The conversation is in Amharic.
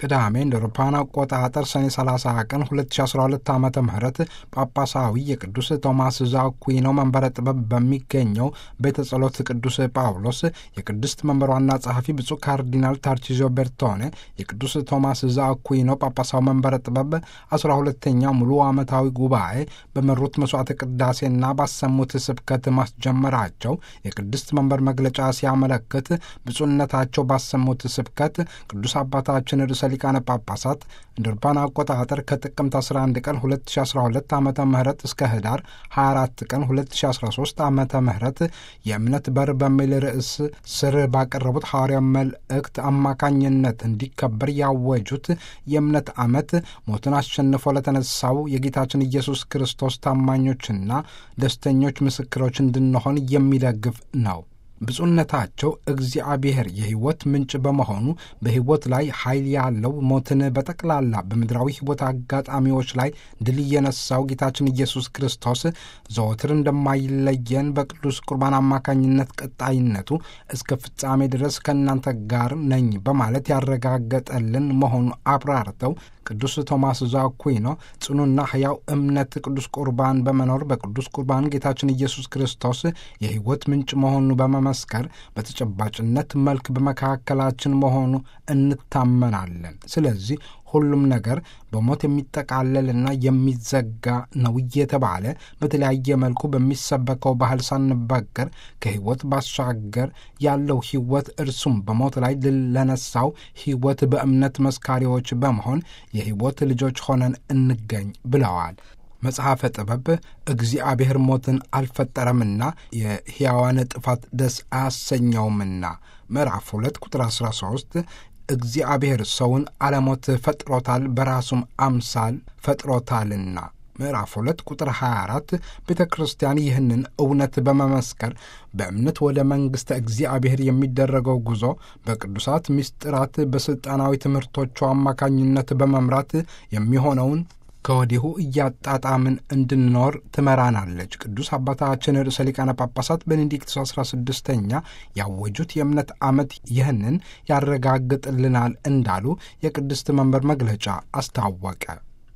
ቅዳሜ እንደ አውሮፓውያን አቆጣጠር ሰኔ 30 ቀን 2012 ዓ ም ጳጳሳዊ የቅዱስ ቶማስ ዘአኩዊኖ መንበረ ጥበብ በሚገኘው ቤተ ጸሎት ቅዱስ ጳውሎስ የቅድስት መንበር ዋና ጸሐፊ ብፁዕ ካርዲናል ታርቺዞ ቤርቶኔ የቅዱስ ቶማስ ዘአኩዊኖ ጳጳሳዊ መንበረ ጥበብ 12ተኛ ሙሉ ዓመታዊ ጉባኤ በመሩት መስዋዕተ ቅዳሴና ባሰሙት ስብከት ማስጀመራቸው የቅድስት መንበር መግለጫ ሲያመለክት ብፁዕነታቸው ባሰሙት ስብከት ቅዱስ አባታችን ርዕሰ ሊቃነ ጳጳሳት እንደ አውሮፓውያን አቆጣጠር ከጥቅምት 11 ቀን 2012 ዓ ም እስከ ህዳር 24 ቀን 2013 ዓ ም የእምነት በር በሚል ርዕስ ስር ባቀረቡት ሐዋርያ መልእክት አማካኝነት እንዲከበር ያወጁት የእምነት ዓመት ሞትን አሸንፎ ለተነሳው የጌታችን ኢየሱስ ክርስቶስ ታማኞችና ደስተኞች ምስክሮች እንድንሆን የሚደግፍ ነው። ብፁዕነታቸው እግዚአብሔር የሕይወት ምንጭ በመሆኑ በሕይወት ላይ ኃይል ያለው ሞትን በጠቅላላ በምድራዊ ሕይወት አጋጣሚዎች ላይ ድል የነሳው ጌታችን ኢየሱስ ክርስቶስ ዘወትር እንደማይለየን በቅዱስ ቁርባን አማካኝነት ቀጣይነቱ እስከ ፍጻሜ ድረስ ከእናንተ ጋር ነኝ በማለት ያረጋገጠልን መሆኑ አብራርተው ቅዱስ ቶማስ ዘአኩዊኖ ጽኑና ሕያው እምነት ቅዱስ ቁርባን በመኖር በቅዱስ ቁርባን ጌታችን ኢየሱስ ክርስቶስ የሕይወት ምንጭ መሆኑ በመመስከር በተጨባጭነት መልክ በመካከላችን መሆኑ እንታመናለን። ስለዚህ ሁሉም ነገር በሞት የሚጠቃለልና የሚዘጋ ነው እየተባለ በተለያየ መልኩ በሚሰበከው ባህል ሳንበገር ከሕይወት ባሻገር ያለው ሕይወት እርሱም በሞት ላይ ድል ለነሳው ሕይወት በእምነት መስካሪዎች በመሆን የሕይወት ልጆች ሆነን እንገኝ ብለዋል። መጽሐፈ ጥበብ እግዚአብሔር ሞትን አልፈጠረምና የሕያዋን ጥፋት ደስ አያሰኘውምና ምዕራፍ 2 ቁጥር 13 እግዚአብሔር ሰውን አለሞት ፈጥሮታል፣ በራሱም አምሳል ፈጥሮታልና ምዕራፍ 2 ቁጥር 24 ቤተ ክርስቲያን ይህንን እውነት በመመስከር በእምነት ወደ መንግሥተ እግዚአብሔር የሚደረገው ጉዞ በቅዱሳት ምስጢራት በሥልጣናዊ ትምህርቶቿ አማካኝነት በመምራት የሚሆነውን ከወዲሁ እያጣጣምን እንድንኖር ትመራናለች። ቅዱስ አባታችን ርዕሰ ሊቃነ ጳጳሳት ቤኔዲክቱስ አስራ ስድስተኛ ያወጁት የእምነት ዓመት ይህንን ያረጋግጥልናል እንዳሉ የቅድስት መንበር መግለጫ አስታወቀ።